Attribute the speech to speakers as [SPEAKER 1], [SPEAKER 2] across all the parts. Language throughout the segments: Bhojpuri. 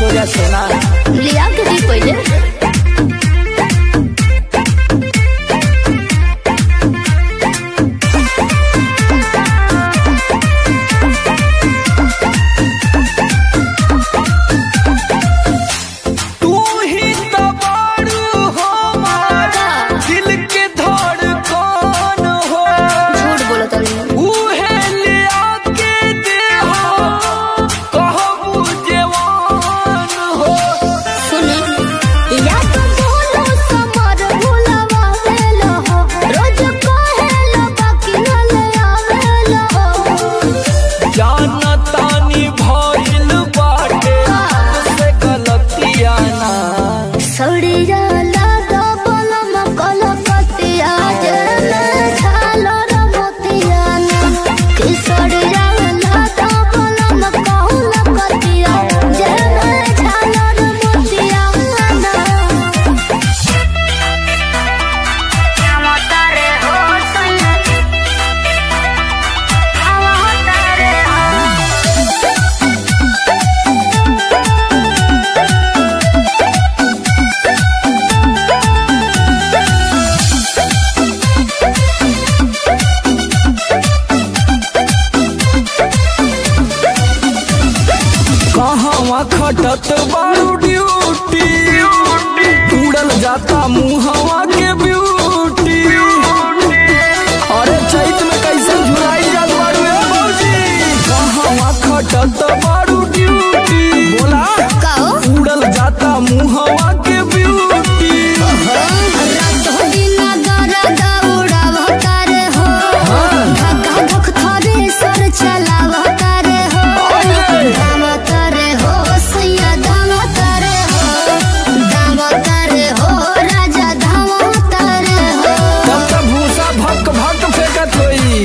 [SPEAKER 1] हो जा सोना
[SPEAKER 2] लिया के दी पहले
[SPEAKER 1] तू ही तो बारू हमारा दिल के धड़कन हो
[SPEAKER 2] झूठ बोलो तनी
[SPEAKER 1] उहे लिया के दे हो कहबू जवान हो
[SPEAKER 2] सुनी या तो बोलो समर भुलावा वेलो हो रोज कहेलो बाकी न ले आवेलो हो
[SPEAKER 1] जाना तानी भइल बाटे से गलतिया ना
[SPEAKER 2] सड़िया लागा बलम कलकतिया जने छालो र मोतिया ना कि सड़िया लागा बलम कलकतिया जने छालो र मोतिया ना आवतारे हो सैया आवतारे हो
[SPEAKER 1] कहवा खटत बारू ड्यूटी उड़ल जाता मुहवा के ब्यूटी अरे चैत में कैसे झुराई जात बारू ए मौजी कहवा खटत बारू ड्यूटी बोला
[SPEAKER 2] काओ
[SPEAKER 1] उड़ल जाता मुहवा के ब्यूटी
[SPEAKER 2] रातो दिन दर्द उड़ावतार हो धक्का धक थरे सर चलावतार हो
[SPEAKER 1] अरे!
[SPEAKER 2] दामतार हो सैया दामतार हो दामतार हो राजा दामतार हो
[SPEAKER 1] तब तक भूसा भक भक फेंकत होई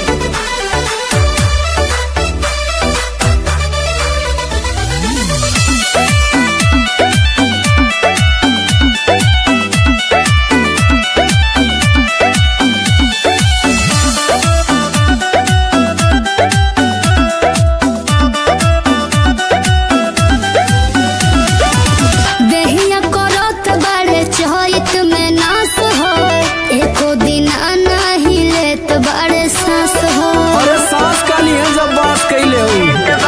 [SPEAKER 2] देहिया करत बाड़े चहित में नास हो एको दिन नहीं लेत बाड़े सांस हो
[SPEAKER 1] अरे सांस काली है जब बात कैले हो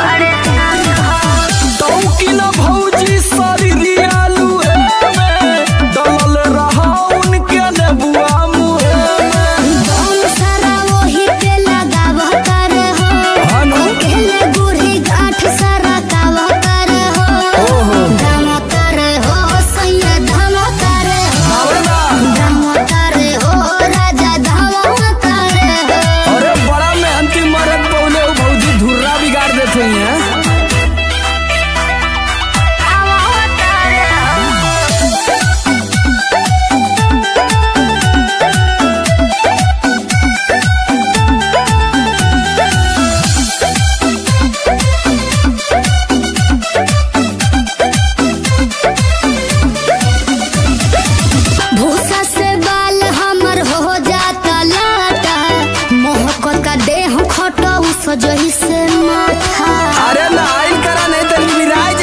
[SPEAKER 1] तौकी न भौजी शरीर आलू में डलल रहा उनके नेबुआ मुहे में
[SPEAKER 2] दम सारा वही पे लगावतार हो
[SPEAKER 1] हनु
[SPEAKER 2] केले बूढ़ी गांठ सारा कावतार हो
[SPEAKER 1] ओहो
[SPEAKER 2] दामतार हो सैया दामतार हो
[SPEAKER 1] आवला
[SPEAKER 2] दामतार हो राजा दामतार हो
[SPEAKER 1] अरे बड़ा मेहनती मरद पौले हो भौजी धुर्रा बिगाड़ देते हैं
[SPEAKER 2] भूसा से बाल हमर हो जाता लाटा मोहक का देह खटो सजही से माथा
[SPEAKER 1] अरे नाइल करा नहीं तो विराज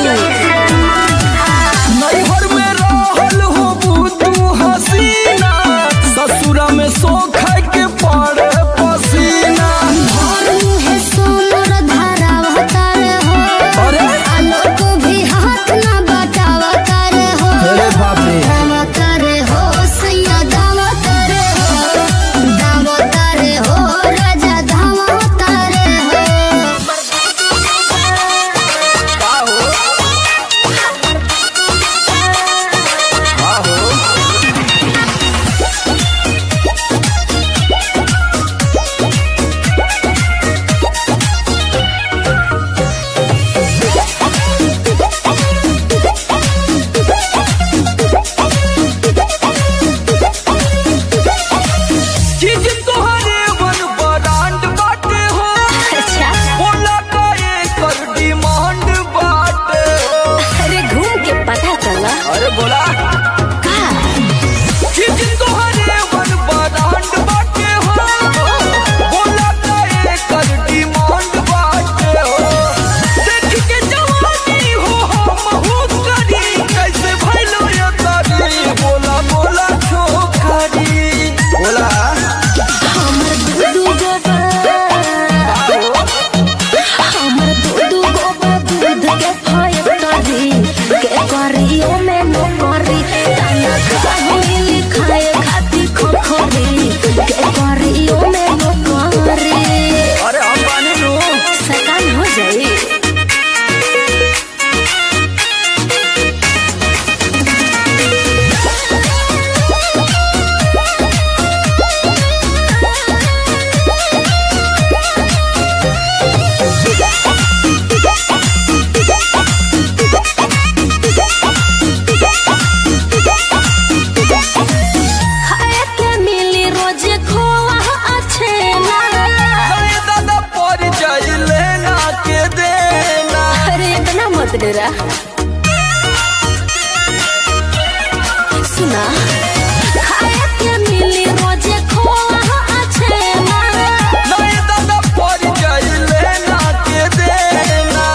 [SPEAKER 1] नैहर में रहल हो बुद्धू हसीना ससुरा में सो खाए के पड़े पसीना
[SPEAKER 2] और मुहे सोमर धारावतार हो
[SPEAKER 1] अरे
[SPEAKER 2] आलोक भी हाथ ना बटावतार हो
[SPEAKER 1] अरे बाप रे
[SPEAKER 2] दावतार हो सैया दावतार हो दावतार हो राजा दावतार हो
[SPEAKER 1] का हो का हो चीज तोहरे वन ब्रांड बाटे हो
[SPEAKER 2] अच्छा
[SPEAKER 1] बोला का एकर डिमांड बाटे हो
[SPEAKER 2] अरे घूम के पता चला
[SPEAKER 1] अरे बोला
[SPEAKER 2] का
[SPEAKER 1] चीज तोहरे वन ब्रांड बाटे हो बोला का एकर डिमांड बाटे हो देख के जवानी हो
[SPEAKER 3] डेरा सुना खाए के मिली रोजे खोआ अच्छे ना
[SPEAKER 1] नहीं दादा पड़ जाइले ना के देना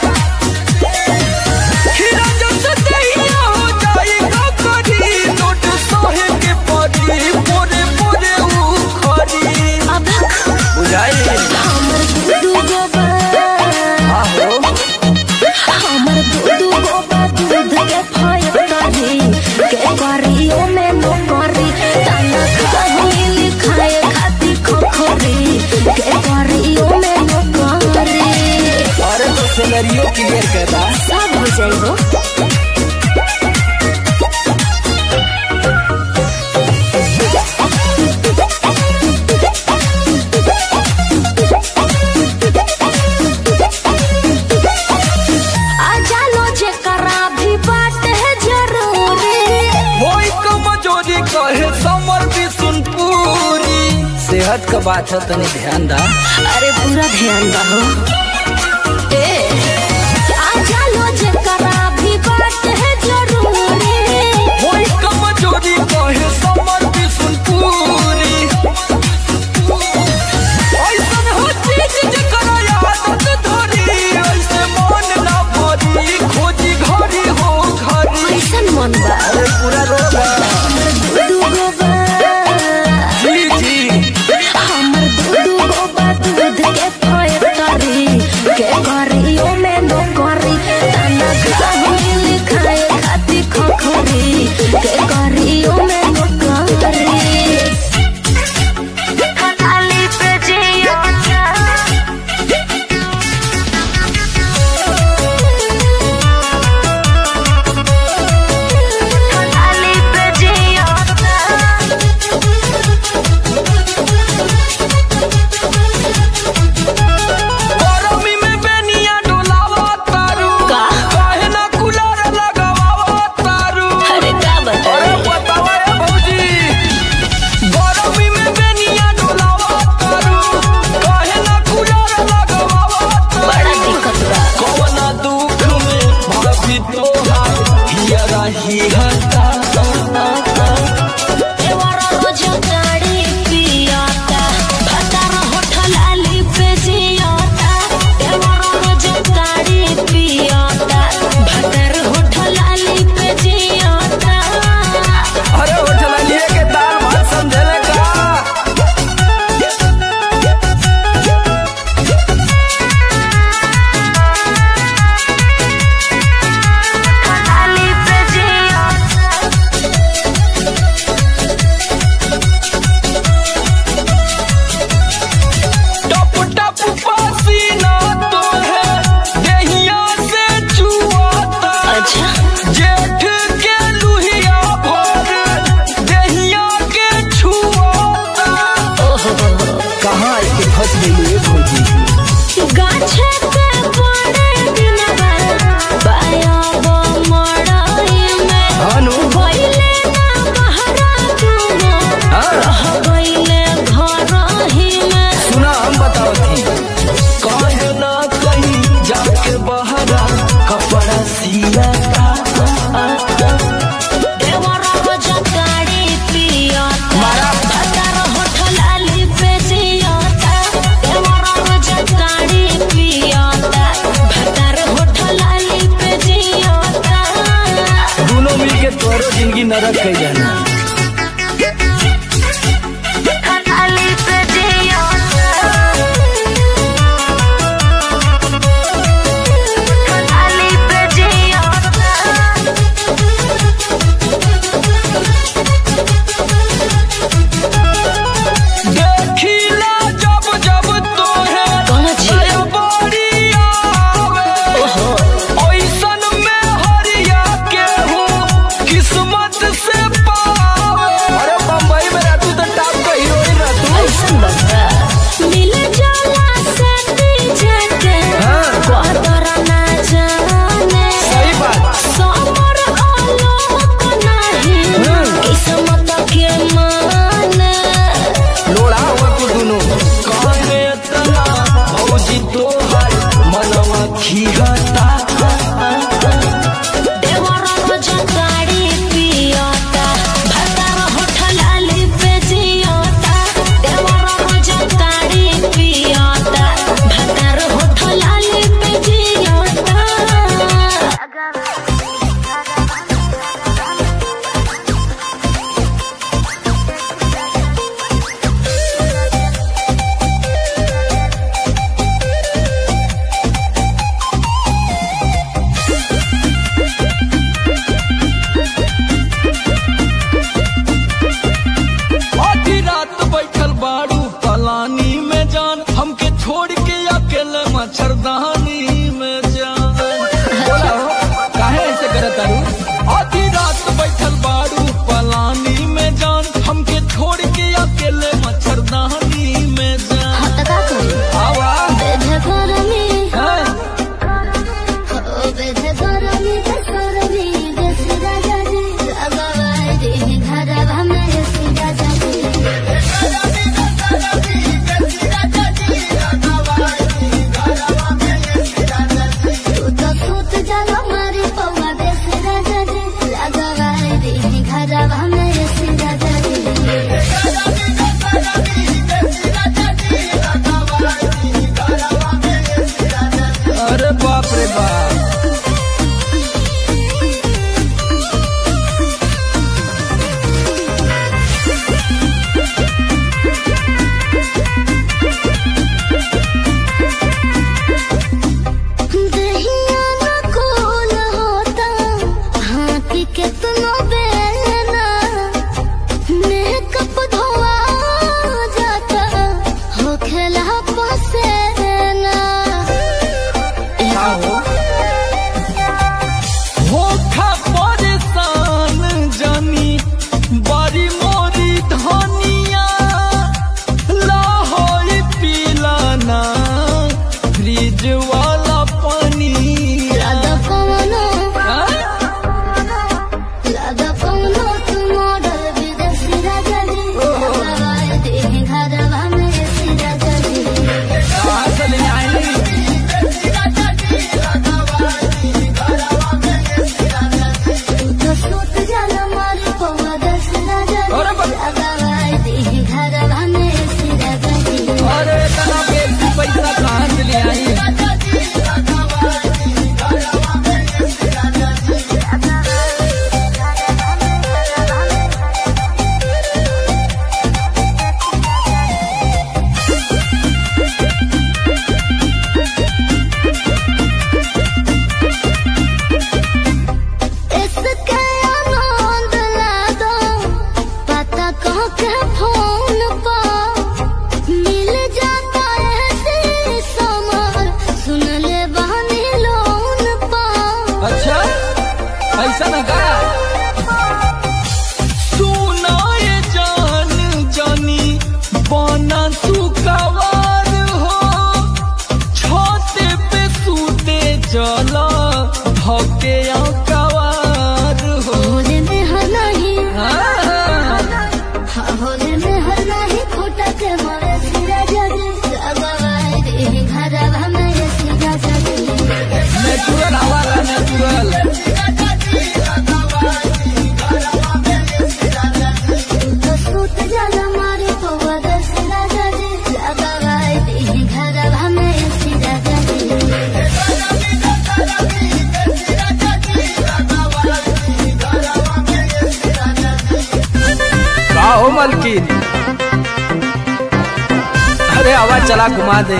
[SPEAKER 1] खीरा जैसे दहिया हो जाई का करी नोट सोहे के पड़ी पोरे पोरे ऊ खरी
[SPEAKER 3] अब
[SPEAKER 1] बुझाई
[SPEAKER 3] हमर दू गो बा
[SPEAKER 1] आहो
[SPEAKER 3] हमर दू गो बा दूध के फैक्ट्री के करियो में नो करी तना खाही लिखाए खाती खोखरी के करियो में नो करी
[SPEAKER 1] अरे तो सिनेरियो क्लियर करता
[SPEAKER 3] सब हो जाइबो आ जानो जेकरा भी बात है जरूरी
[SPEAKER 1] वही कमजोरी कहे समर भी सुनपुरी सेहत का बात है तनी ध्यान दा
[SPEAKER 3] अरे पूरा ध्यान रहो ए आ जानो जेकरा भी बात है जरूरी
[SPEAKER 1] वही कमजोरी कहे समर भी सुनपुरी ऐसन हो चीज जेकरा आदत धरी ऐसे मन ना भरी खोजी घड़ी हो घरी
[SPEAKER 3] कैसन मन बा
[SPEAKER 1] अरे पूरा रोबा
[SPEAKER 3] दूगो बा
[SPEAKER 1] जी जी
[SPEAKER 3] हमर दूगो बा दूध के फैक्ट्री के करियो में नो करी तना खाही लिखाए खाती खोखरी के करियो में नो करी खाली पे जिया खाली पे जिया
[SPEAKER 1] गरमी में बेनिया डोलावा तारू
[SPEAKER 3] का?
[SPEAKER 1] काहे ना कूलर लगावा तारू
[SPEAKER 3] अरे का
[SPEAKER 1] अरे
[SPEAKER 3] बताए
[SPEAKER 1] बतावा ए भौजी गरमी में बेनिया डोलावा तारू काहे ना कूलर लगावा तारू
[SPEAKER 3] बड़ा दिक्कत बा
[SPEAKER 1] कवना दुख में भरती तोहार हियरा ही हता
[SPEAKER 3] देवरा रोज गाड़ी पियाता भतार होठल आली पे जियाता देवरा रोज गाड़ी पियाता भतार होठल आली पे जियाता
[SPEAKER 1] अरे होठला लिए के दाल भात समझले का
[SPEAKER 3] आली पे जियाता
[SPEAKER 1] टप टप पसीना तो है देहिया से चुआता
[SPEAKER 3] अच्छा
[SPEAKER 1] जेठ के लुहिया भर देहिया के छुआता
[SPEAKER 3] ओहो
[SPEAKER 1] कहाँ के फंस गई भौजी
[SPEAKER 3] गाछे पे पड़े दिनवा बाया वो मड़ाई में
[SPEAKER 1] हानु
[SPEAKER 3] गइले ना बहरा तुमो
[SPEAKER 1] हाँ
[SPEAKER 3] रह गइले घर ही में
[SPEAKER 1] सुना हम बताओ थी कहीं ना कहीं जाके बहरा कपड़ा सिया
[SPEAKER 3] देवरा रोज गाड़ी पियाता
[SPEAKER 1] मारा।
[SPEAKER 3] भतार होठल आली पे जियाता देवरा रोज गाड़ी पियाता भतार होठल आली पे जियाता
[SPEAKER 1] दोनों मिलके तोरो जिंदगी नरक कर जाना
[SPEAKER 3] आली पे जियाता आली पे जियाता
[SPEAKER 1] देखिला जब जब तोहे
[SPEAKER 3] कौन छी?
[SPEAKER 1] नया बड़ी आवे
[SPEAKER 3] ओहो
[SPEAKER 1] ओइसन में हरिया के हूँ किस्मत से पा आधी रात बैठल बारू पलानी में जान हमके छोड़ के अकेले मच्छरदानी में जान
[SPEAKER 2] हाँ तो का करी
[SPEAKER 1] आवा
[SPEAKER 2] बेधे गरमी
[SPEAKER 1] हैं?
[SPEAKER 2] हो बेधे गरमी के सरमी देश राजा जी लगवाए दे घरवा में ऐसी राजा जी तू तो सूत जानो मारी पौवा देश राजा जी लगवाए दे घरवा में ऐसी राजा जी
[SPEAKER 1] अरे बाप रे बाप
[SPEAKER 2] दहिया न कोल होता हाथी केतनो बेलना मेकअप धोआ जाता हो खेला पसेना
[SPEAKER 1] आओ होखा परेशान जानी बारी मोरी धनिया लाहौरी पिलाना फ्रिज वाला पानी
[SPEAKER 2] लादा पवनो
[SPEAKER 1] हाँ?
[SPEAKER 2] लादा पवनो तू मॉडल विदेशी राजा जी लगवाए दे घरवा में ऐसी राजा जी
[SPEAKER 1] कहाँ से ले आई
[SPEAKER 2] तू तो सूत जाला मारी पौवा दस राजा
[SPEAKER 1] अरे
[SPEAKER 2] जी
[SPEAKER 1] बाप।
[SPEAKER 2] लगवाए दे घरवा में ऐसी राजा जी
[SPEAKER 1] अरे इतना बेसी पैसा कहाँ से ले आई
[SPEAKER 2] इसके आनंद ला दो पता कह के फोन पर मिल जाता ऐसे समर सुन ले बहनी लोन पर
[SPEAKER 1] अच्छा ऐसा ना का सुनाए जान जानी बना सुकवार हो छत पे सूते चला धके कवार हो
[SPEAKER 2] होले में हर नहीं
[SPEAKER 1] हाँ।
[SPEAKER 2] हाँ, होले में हर नहीं खोटा के मरे सिरा जगे लगवाए दे घरवा में सिरा जगे
[SPEAKER 1] नेचुरल हवाला नेचुरल
[SPEAKER 2] तो सूत जाला मारे पौवा दस राजा जी लगवाए दे घरवा में सिरा जगे
[SPEAKER 1] का हो मलकिन अरे आवाज चला घुमा दे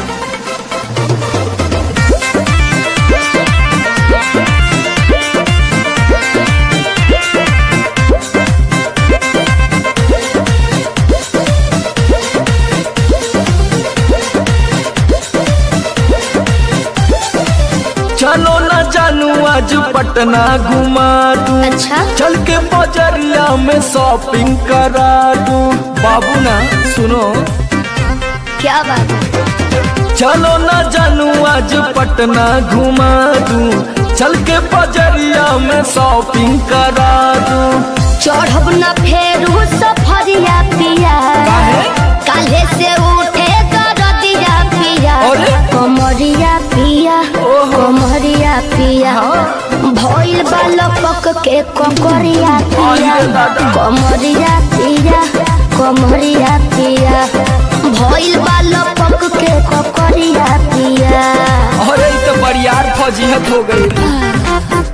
[SPEAKER 1] चलो ना जानू आज पटना घुमा दूं
[SPEAKER 2] अच्छा
[SPEAKER 1] चल के बजरिया में शॉपिंग करा दूं बाबू ना सुनो
[SPEAKER 2] क्या बात है
[SPEAKER 1] चलो ना जानू आज पटना घुमा दूं चल के बजरिया में शॉपिंग करा दूं
[SPEAKER 2] चढ़ब न फेरू सफरिया पिया
[SPEAKER 1] काहे?
[SPEAKER 2] काले से उठे दरदिया पिया
[SPEAKER 1] अरे?
[SPEAKER 2] कमरिया पिया
[SPEAKER 1] ओहो।
[SPEAKER 2] कमरिया पिया भइल बालपक के ककरिया पिया
[SPEAKER 1] अरे दादा।
[SPEAKER 2] कमरिया पिया कमरिया पिया भइल बालपक के ककरिया पिया
[SPEAKER 1] अरे ई तो बरियार फजीहत हो गई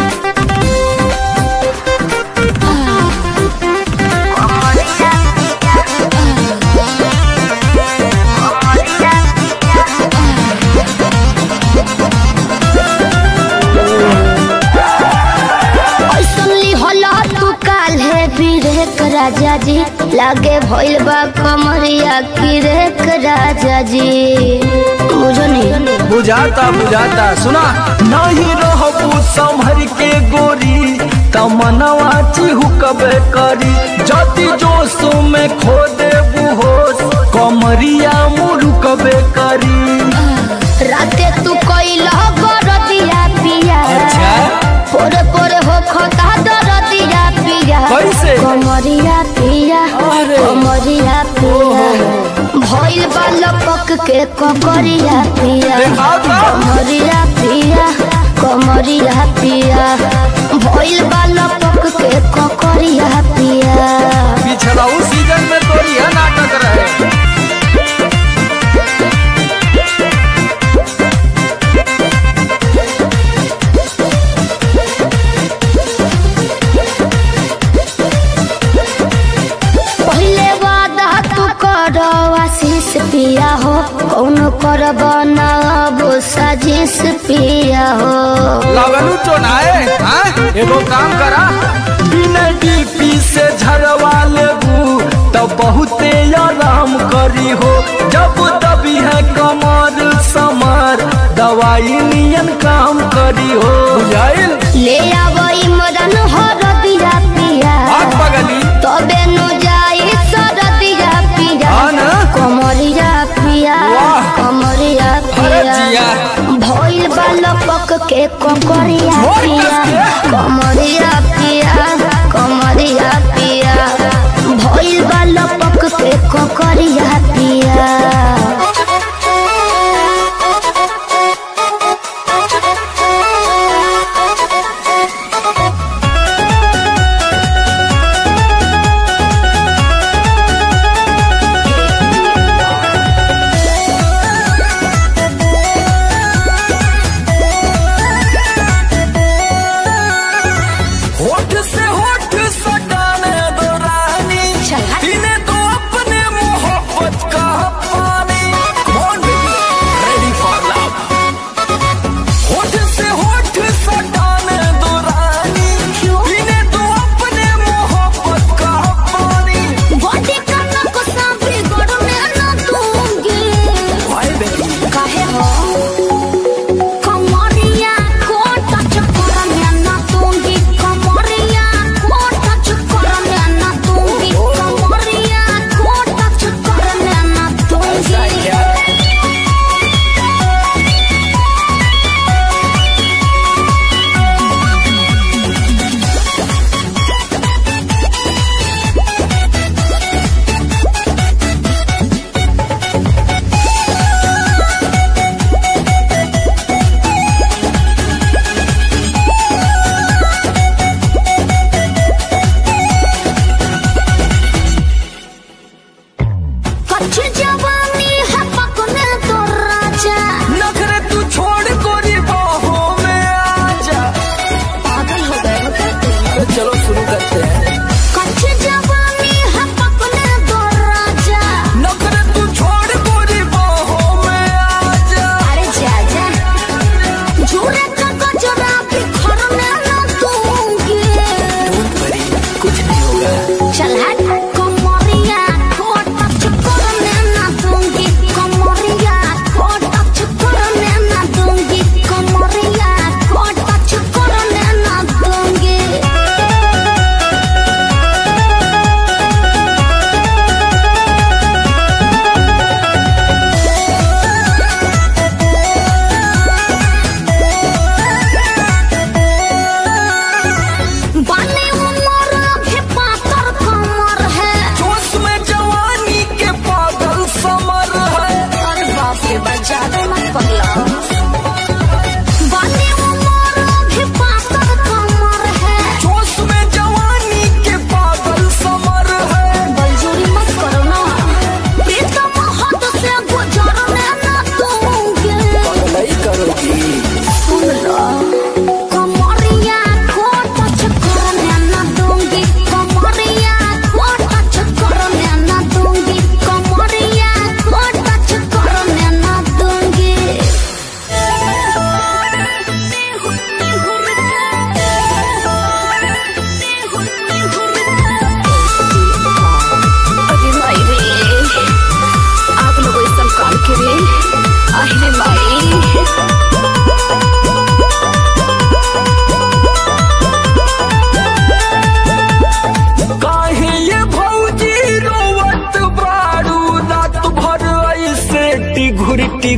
[SPEAKER 2] ऐसन लिहला तू काल्हे बिरेक राजा जी लागे भइल बा कमरिया किरेक राजा जी बुझो नहीं
[SPEAKER 1] बुझाता बुझाता सुना नहीं रहबू संभर के गोरी तमनवा चिहुकबे करी जति जोश में खो देबू होश कमरिया मुरुकबे करी
[SPEAKER 2] राते तू कैला गरदिया पिया
[SPEAKER 1] अच्छा।
[SPEAKER 2] पोरे पोरे हो खता दरदिया पिया
[SPEAKER 1] कैसे?
[SPEAKER 2] कमरिया पिया
[SPEAKER 1] अरे।
[SPEAKER 2] कमरिया पिया भइल बा लपक के ककरिया पिया
[SPEAKER 1] देखाओ तो।
[SPEAKER 2] कमरिया पिया कमरिया पिया भइल बा लपक के ककरिया पिया
[SPEAKER 1] पिछला उस सीजन में तो यह नाटक रहे
[SPEAKER 2] पहले वादा तू कर आशीष पिया हो कौन कर बनाबो साजिश पिया हो
[SPEAKER 1] लगलू चोनाए हाँ? एगो काम करा बिना डीपी से झरवा लेबू तब बहुते आराम करी हो जब दबी है कमर समर दवाई नियन काम करी हो बुझाइल
[SPEAKER 2] ले आवई मदन हर दिया पिया
[SPEAKER 1] आग बगली
[SPEAKER 2] तबे नु जाई सरदिया पिया
[SPEAKER 1] हाँ ना?
[SPEAKER 2] कमरिया पिया
[SPEAKER 1] वाह।
[SPEAKER 2] कमरिया
[SPEAKER 1] अरे
[SPEAKER 2] पिया
[SPEAKER 1] जिया।
[SPEAKER 2] भइल बालपक के ककरिया
[SPEAKER 1] मोर
[SPEAKER 2] पिया
[SPEAKER 1] कस के।
[SPEAKER 2] कमरिया पिया कमरिया पिया भइल बालपक के ककरिया पिया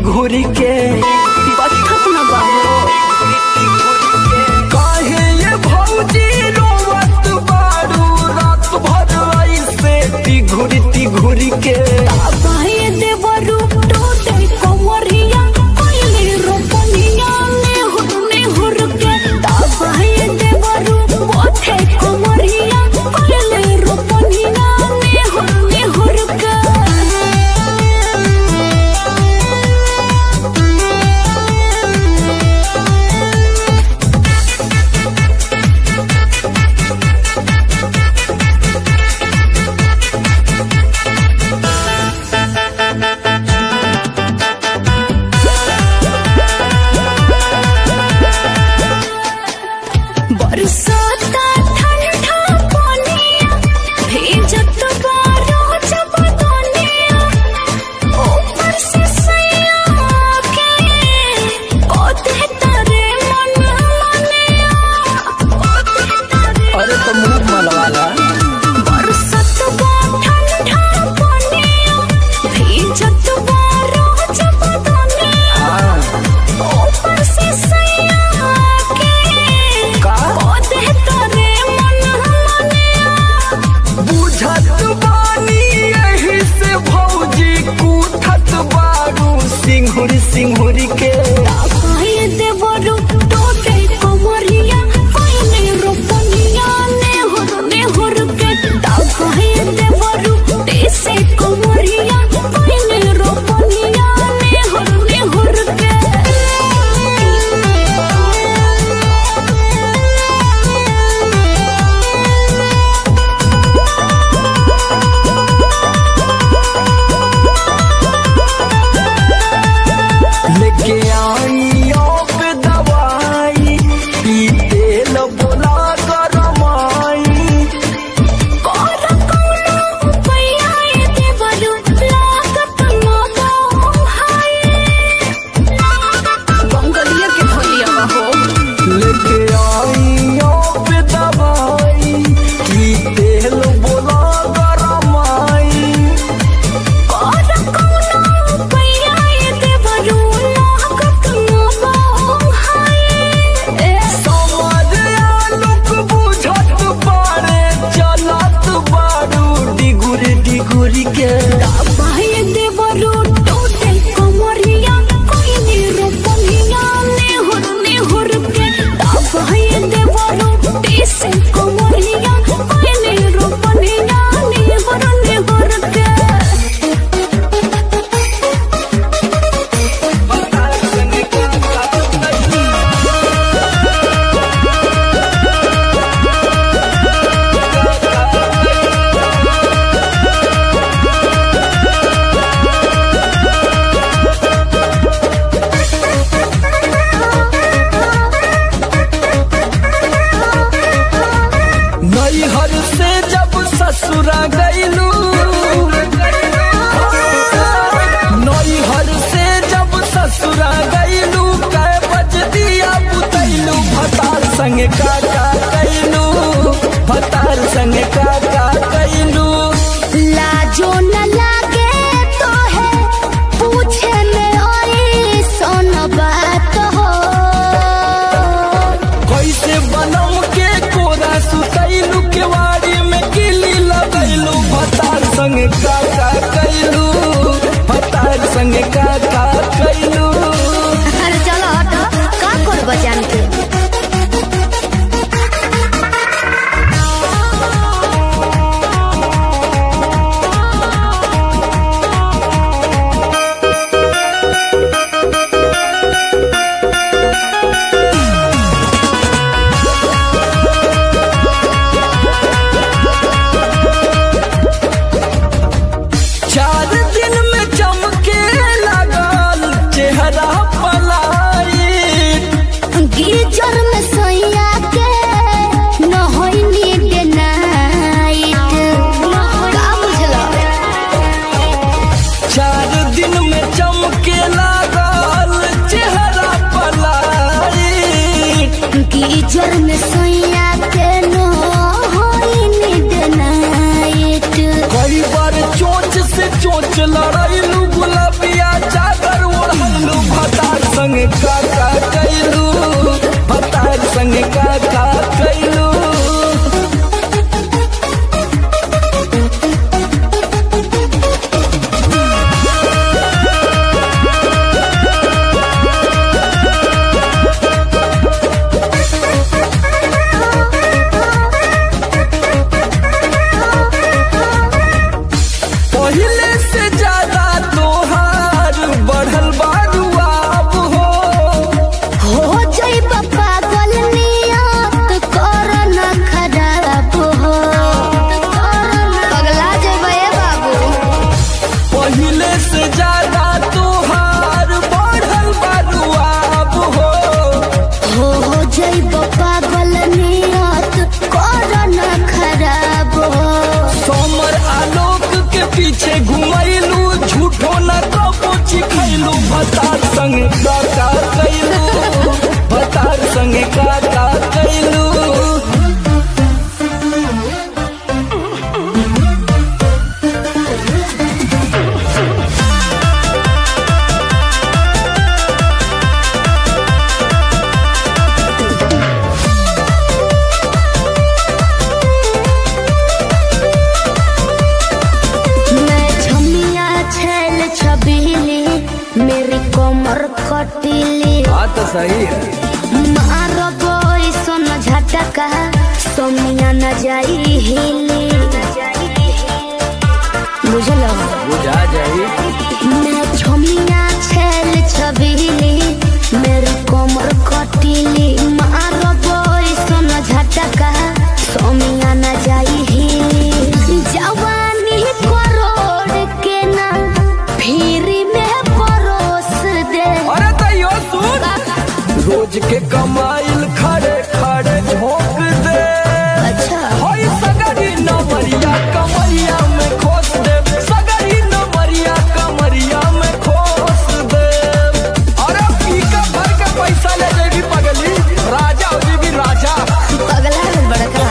[SPEAKER 1] घुरी के
[SPEAKER 3] कथक न बाबू
[SPEAKER 1] काहे ये भौजी रोवत बारू रात भर ऐसे ती घुरी ती घुरी के
[SPEAKER 3] बाहे देवरु टोटे कोमरिया कोइले रोपनिया ने हुने हुरके बाहे देवरु बोथे कोमरिया कोइले रोपनिया ने हुने हुरके बरसाता ठंडा पानिया भीजत बारो जब दुनिया ऊपर से सैया के कोते तारे मन मनिया कोते तारे
[SPEAKER 1] अरे तो मुंह मलवाला
[SPEAKER 3] बरसात बा ठंडा पानिया भीजत बारो जब दुनिया
[SPEAKER 1] हाँ,
[SPEAKER 3] ऊपर से सैया के
[SPEAKER 1] का
[SPEAKER 3] कोते तारे मन मनिया
[SPEAKER 1] बुझत बानी यही से भौजी कूठत बारू सिंहुरी सिंहुरी के
[SPEAKER 3] काहे देवरु टोटे कोमरिया कोइने रोपनिया ने हुर ने हुर के काहे देवरु टेसे कोमरिया कोइने रोपनिया ने हुर ने हुर के
[SPEAKER 1] लेके आई पे दवाई पी तेल बोला गरमाई
[SPEAKER 3] कोर कोनो पैया देवरु लागत न हाय बंगलिया के भलिया हो
[SPEAKER 1] लेके आई पे दवाई पी तेल बोला गरमाई
[SPEAKER 3] कोर कोनो पैया देवरु लागत न हाय
[SPEAKER 1] समझ आलुक बुझत बारे चलत बारू डिगुरी डिगुरी के
[SPEAKER 3] बाहे देवरु टोटे कोमरिया कोइने रोपनिया ने हुर ने हुर के बाहे देवरु टेसे कोमरिया कोइने रोपनिया ने हुर ने हुर के
[SPEAKER 1] नैहर से जब ससुरा गईलू नैहर से जब ससुरा गईलू कै बज दिया बुतैलू भतार संग का का कैलू भतार संग का का कैलू
[SPEAKER 3] लाजो न लागे तो है पूछे में ओई सोन बात हो
[SPEAKER 1] कैसे बनम के कोरा सुतैलू केवाड़ी में किली लगैलू भतार संग का का कैलू भतार संग का का कैलू
[SPEAKER 3] अरे चलो हटो का कर बजान के
[SPEAKER 1] सही है
[SPEAKER 3] मारबो ऐसन झटका सोमिया न जाई हिली बुझल
[SPEAKER 1] बुझा जाई
[SPEAKER 3] मैं छोमिया छेल छबीली मेरी कोमर कटीली मारबो ऐसन झटका सोमिया न जाई हिली जवानी करोड़ के ना फिर में परोस दे
[SPEAKER 1] अरे तैयो सुन रोज के कमाइल खड़े खड़े झोंक दे
[SPEAKER 3] अच्छा
[SPEAKER 1] होई सगरी नमरिया कमरिया में खोस दे सगरी नमरिया कमरिया में खोस दे अरे पीका भर के पैसा ले जेबी पगली राजा हो जेबी राजा
[SPEAKER 3] अगला है बड़का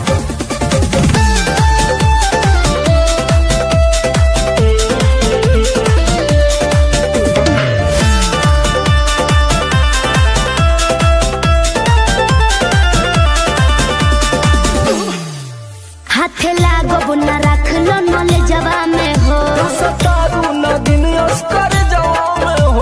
[SPEAKER 3] हाथे लागो न रख लो नले जवा में हो
[SPEAKER 1] सतारू न दिन अस्कर जवान हो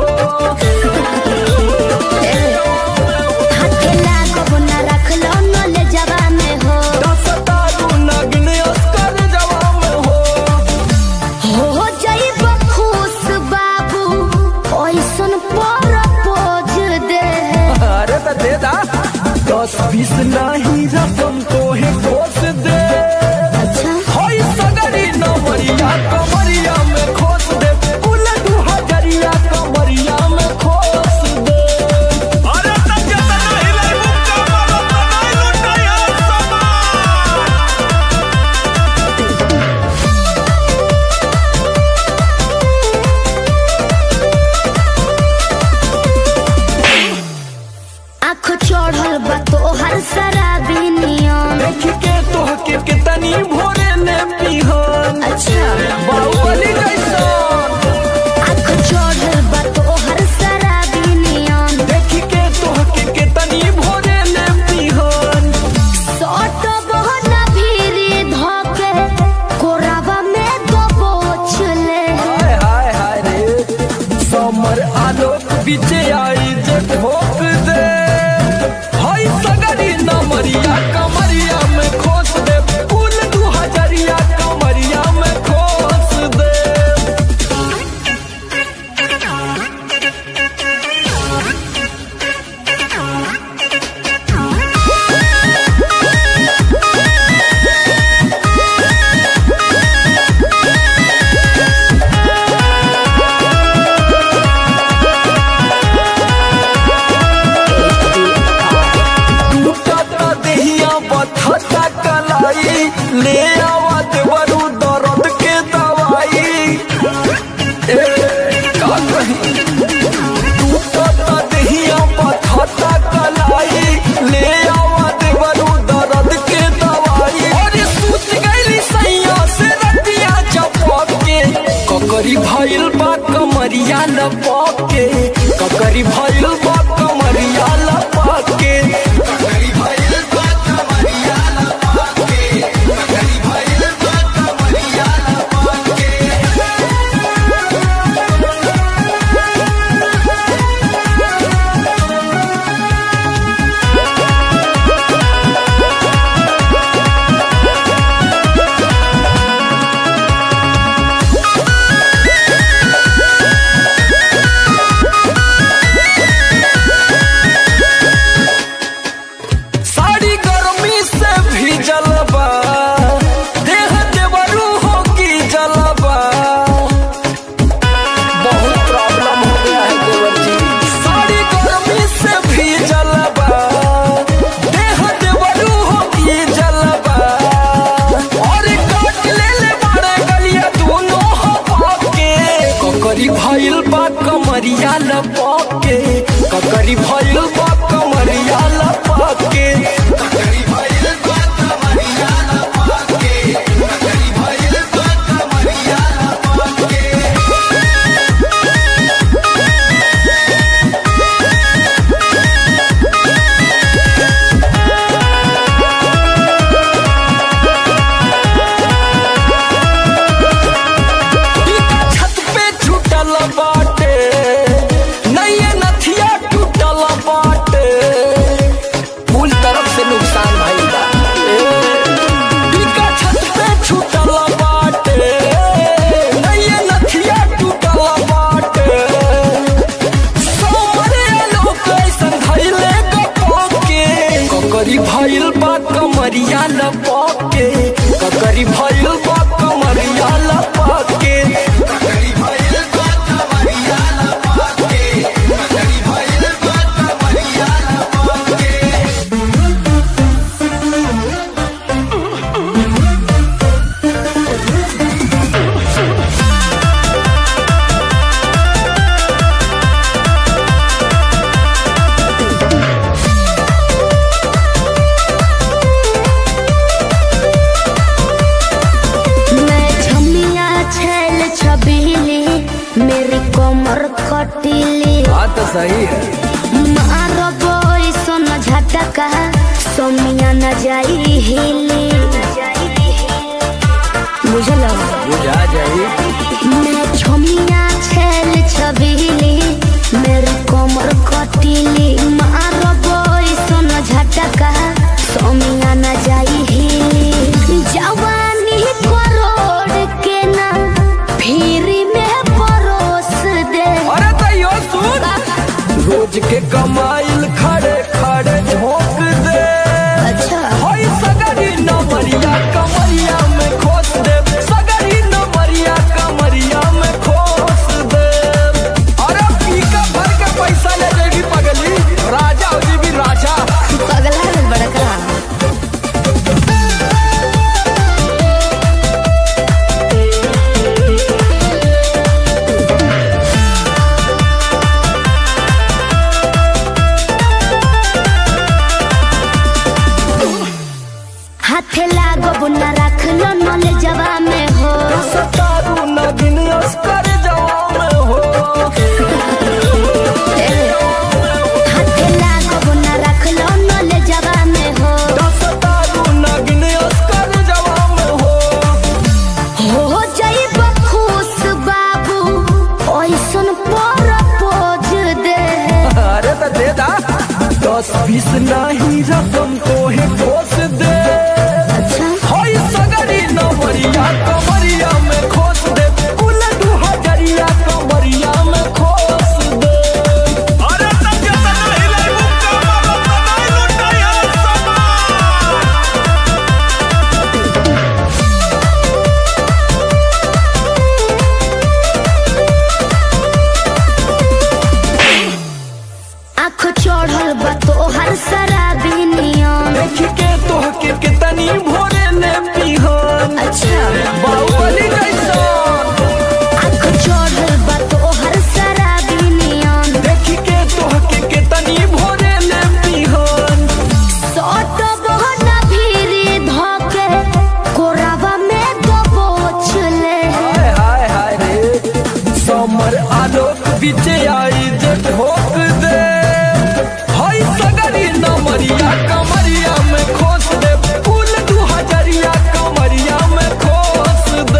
[SPEAKER 3] हाथे लागो न रख लो नले जवा में हो
[SPEAKER 1] सतारू न दिन अस्कर जवान हो
[SPEAKER 3] हो जाइब खुश बाबू ओइसन पर पोज दे
[SPEAKER 1] अरे तो दे दा दस बीस नहीं रकम तो है खोस दे
[SPEAKER 3] अच्छा
[SPEAKER 1] होई सगरी नमरिया कमरिया में खोस दे कुल दू हजरिया कमरिया में खोस दे अरे तब जब नहीं लाई मुक्का मारो तो नहीं लुटाया समान
[SPEAKER 3] आँख चढ़ल बा तोहर शराबी नियम
[SPEAKER 1] देख के तोह के कितनी भोरे ने पिहन
[SPEAKER 3] अच्छा
[SPEAKER 1] बाहुबली जैसन
[SPEAKER 3] आँख चढ़ल बा तोहर शराबी नियम
[SPEAKER 1] देख के तोह के कितनी भोरे ने पिहन
[SPEAKER 3] सट बहना भीरी धके कोरावा में दबोच ले
[SPEAKER 1] हाय हाय हाय रे समर आलोक बीचे आई जे ठोक दे हाय सगरी नमरिया कमरिया में खोस दे कुल दू हजरिया कमरिया में खोस दे टूटता देहिया बथता कलाई ले आवा देवरू दर्द के दवाई ए का कही टूटता देहिया बथता कलाई ले आवा देवरू दर्द के दवाई अरे सूत गइली सैया से रतिया चपक के ककरी भइल बा कमरिया लपक के ककरी भइल बा कमरिया लपक के ककरी भइल बा कमरिया लपक के ककरी भइल लपके ककरी भइल बा कमरिया लपके
[SPEAKER 3] मैं छमिया छैल छबीली मेरी कमर कटीली
[SPEAKER 1] बात तो सही है
[SPEAKER 3] मारो बोई सोन झटका सोमिया न जाई हिली बुझलो
[SPEAKER 1] बुझा जाई
[SPEAKER 3] मैं छमिया छैल छबीली मेरी कमर कटीली मारो बोई सोन झटका सोमिया न जाई हिली जवानी करोड़ के ना फिर में परोस दे
[SPEAKER 1] अरे तैयो सुन रोज के कमाइल खड़े खड़े झोंक दे
[SPEAKER 3] अच्छा
[SPEAKER 1] होई सगरी नमरिया कमरिया में खोस दे सगरी नमरिया कमरिया में खोस दे अरे पीका भर के पैसा ले जेबी पगली राजा हो जेबी राजा
[SPEAKER 3] पगला है बड़का हाथे लागो न रख लो नले जवा में हो
[SPEAKER 1] सतारू नगिन अस्कर जवान हो
[SPEAKER 3] हाथे लागो न रख लो नले जवा में हो
[SPEAKER 1] सतारू नगिन अस्कर जवान हो
[SPEAKER 3] हो जाइब खुश बाबू ओइसन पर पोज दे
[SPEAKER 1] अरे तो दे दा दस बीस नहीं रकम को ही ठोस दे
[SPEAKER 3] अच्छा
[SPEAKER 1] होई सगरी नमरिया कमरिया में खोस दे कुल दू हजरिया कमरिया में खोस दे अरे तब जतना हिलाई मुक्का मारो तनाई लुटाई समान
[SPEAKER 3] आँख चढ़ल बा तोहर शराबी नियम
[SPEAKER 1] देख के तोहके कितनी भोरे ले पिहन
[SPEAKER 3] अच्छा
[SPEAKER 1] बाहुबली जैसन
[SPEAKER 3] आँख चढ़ल बा तोहर शराबी नियम
[SPEAKER 1] देख के तोहके कितनी भोरे ले पिहन
[SPEAKER 3] सट बहना भीरी धोके कोरावा में दबोच ले
[SPEAKER 1] हाय हाय हाय रे समर आलोक बीच आई जे ठोक दे हाय सगरी नमरिया कमरिया में खोस दे फूल दू हजरिया कमरिया में खोस दे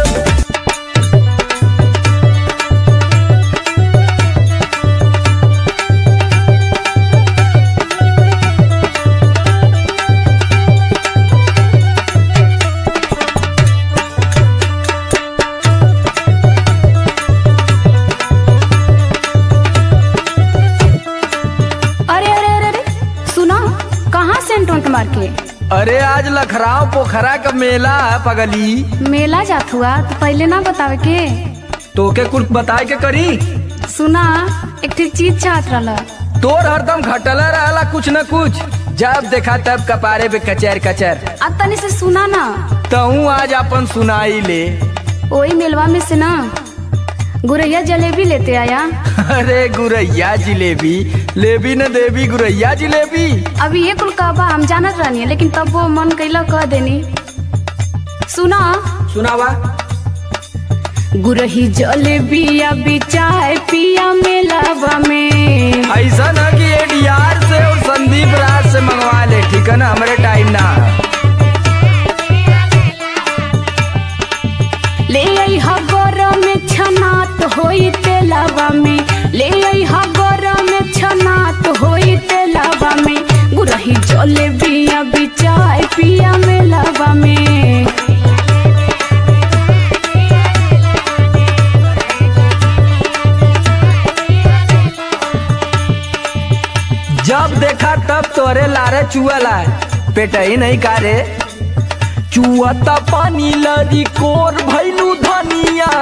[SPEAKER 4] अरे अरे अरे अरे सुना कहाँ सेंट उंट मार के
[SPEAKER 1] अरे आज लखराव पोखरा का मेला है पगली
[SPEAKER 4] मेला जात हुआ तो पहले ना बतावे के
[SPEAKER 1] तोके कुछ बताए के करी
[SPEAKER 4] सुना एक ठे चीज चाहत रहला
[SPEAKER 1] तोर हरदम घटला रहला कुछ न कुछ जब देखा तब कपारे पे कचर कचर
[SPEAKER 4] अब तनी से सुना ना
[SPEAKER 1] तहू आज अपन सुनाई ले
[SPEAKER 4] वही मेलवा में से ना गुरैया जलेबी लेते आया
[SPEAKER 1] अरे गुरैया जिलेबी लेबी न देवी गुरैया जिलेबी
[SPEAKER 4] अभी ये कुल कहबा हम जानत रहनी लेकिन तब वो मन कैला कह देनी सुना
[SPEAKER 1] सुनावा
[SPEAKER 4] गुरही जलेबिया बिचाए पिया मेलावा में
[SPEAKER 1] ऐसा न कि एडीआर से और संदीप राज से मंगवा ले ठीक है ना हमारे टाइम ना
[SPEAKER 4] ले आई हा गरम में छनात होई तेलावा में ले आई हा गरम में छनात होई तेलावा में गुरही जलेबिया बिचाए पिया मेलावा में
[SPEAKER 1] जब देखा तब तोरे लारे चुअला पेटई नहीं का रे चुआता पानी लरी कोर भैलू धनिया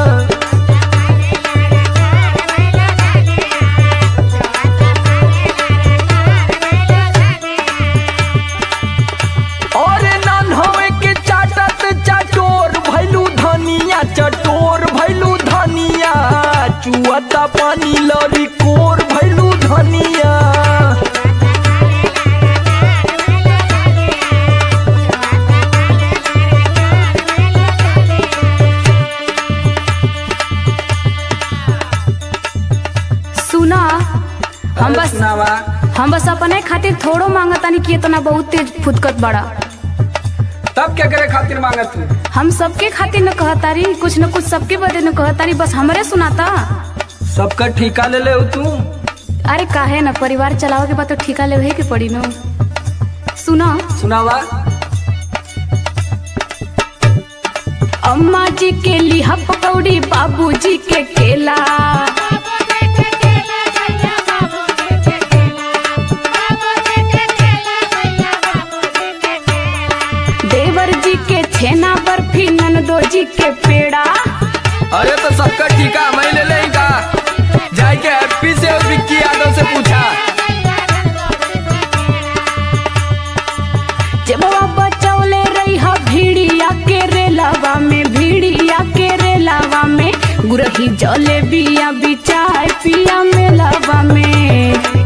[SPEAKER 1] और नन होवे के चाटत चटोर भैलू धनिया चटोर भैलू धनिया चुआता पानी लरी कोर भैलू धनिया
[SPEAKER 4] सुना हम बस
[SPEAKER 1] सुनावा
[SPEAKER 4] हम बस अपने खातिर थोड़ो मांगतानी कि इतना बहुत तेज फुदकत बड़ा
[SPEAKER 1] तब क्या करे खातिर मांगत तू
[SPEAKER 4] हम सबके खातिर न कहतारी कुछ न कुछ सबके बदे न कहतारी बस हमरे सुनाता
[SPEAKER 1] सबका ठिका ले ले तू
[SPEAKER 4] अरे काहे न परिवार चलावे के बाद तो ठिका लेवे के पड़ी न सुना
[SPEAKER 1] सुनावा
[SPEAKER 4] अम्मा जी के लिहा पकौड़ी बाबूजी के केला देवर जी के छेना बर्फी ननदो जी के पेड़ा
[SPEAKER 1] अरे तो सबका ठिका मैं ले ले का जाए के हैप्पी से और विक्की यादव से पूछा
[SPEAKER 4] जब बचौले रही हा भीड़िया के रेलावा में भीड़िया के रेलावा में गुरही जले बिया बिचाय पिया मेलावा में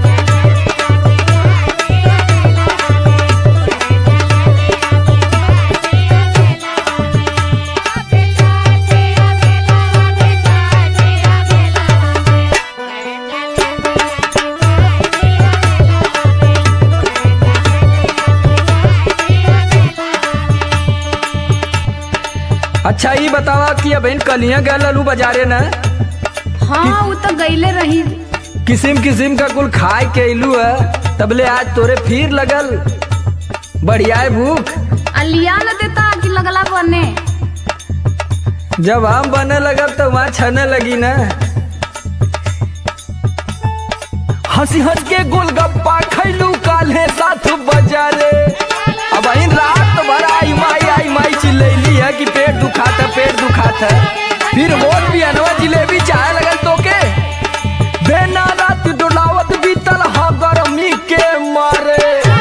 [SPEAKER 1] अच्छा ये बतावा कि अब इन कलियां गए ललू बाजारे न
[SPEAKER 4] हाँ वो तो गईले रही
[SPEAKER 1] किसिम किसिम का कुल खाए के इलू है तबले आज तोरे फिर लगल बढ़िया है भूख
[SPEAKER 4] अलिया न देता कि लगला बने
[SPEAKER 1] जब हम बने लगब तो वहाँ छने लगी ना हंसी हंस के गोलगप्पा खैलू काले साथ बजारे अब इन रात भर आई माई आई माई चिल्लैली है कि पेट दुखात है पेट दुखात है फिर होल भी अनवा जिलेबी चाहे लगल तो के बेना रात डोलावत बीतल हा गरमी के मारे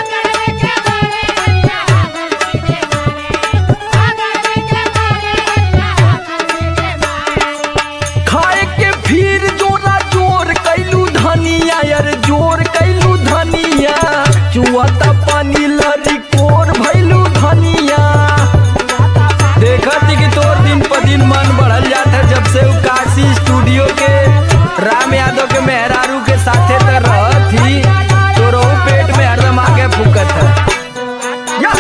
[SPEAKER 1] खाए के फिर जोरा जोर कैलू धनिया यार जोर कैलू धनिया चुआता पानी लरी कोर भैलू धनिया देखत कि तोर दिन पर दिन मन बढ़ल जात है जब से उ काशी स्टूडियो के राम यादव के मेहरारू के साथे त रहत ही तोरो पेट में हरदम आगे फूकत है या!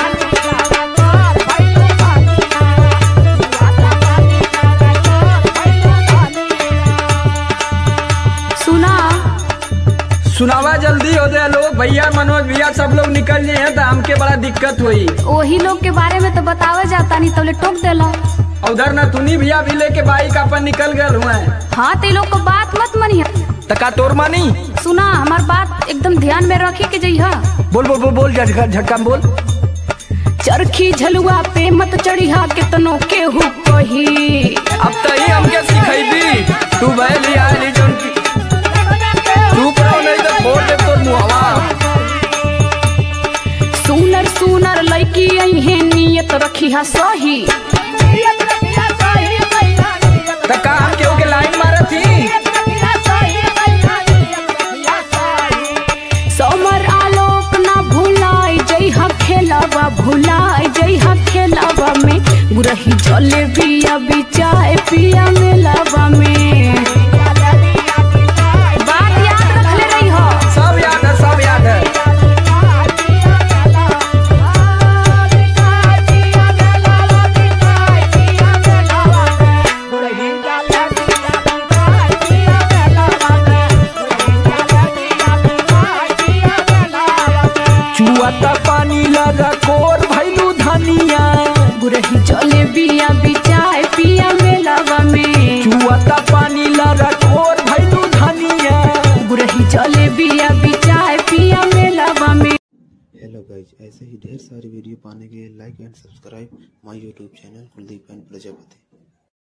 [SPEAKER 4] सुना
[SPEAKER 1] सुनावा जल्दी हो दे लोग भैया मनोज भैया सब लोग निकल जाए हैं तो हमके बड़ा दिक्कत हुई
[SPEAKER 4] वही लोग के बारे में तो बतावे जाता नहीं तोले टोक देला
[SPEAKER 1] उधर न तुनी भैया भी लेके बाइक अपन निकल गए हुए
[SPEAKER 4] हाँ ते लोग को बात मत मनिया
[SPEAKER 1] तका तोर मानी
[SPEAKER 4] सुना हमार बात एकदम ध्यान में रखे के जइहा
[SPEAKER 1] बोल बोल बोल बोल झटका झटका में बोल
[SPEAKER 4] चरखी झलुआ पे मत चढ़िहा कितनो केहू कही
[SPEAKER 1] अब तो ही हमके सिखैबी तू बैली आली जोन की चुप रहो नहीं तो फोड़ दे तोर मुहवा
[SPEAKER 4] सुनर सुनर लड़की अहे नियत रखिहा सही
[SPEAKER 1] तका हम केहू के लाइन मारत ही
[SPEAKER 4] समर आलोक ना भुलाए जइहा खेलावा भुलाए जइहा खेलावा में गुरही जले बिया बिचाए पिया मेलावा में बात याद रखले रही हो
[SPEAKER 1] सब याद है सब याद है चुआता पानी लगा कोर भैलू धनिया
[SPEAKER 4] गुरही जले बिया बिचाए पिया मेलावा में
[SPEAKER 1] चुआता पानी लगा कोर भैलू धनिया
[SPEAKER 4] गुरही जले बिया बिचाए पिया मेलावा में
[SPEAKER 5] हेलो गाइज ऐसे ही ढेर वीडियो पाने के लिए like and subscribe my YouTube channel Kuldeep and Prajapati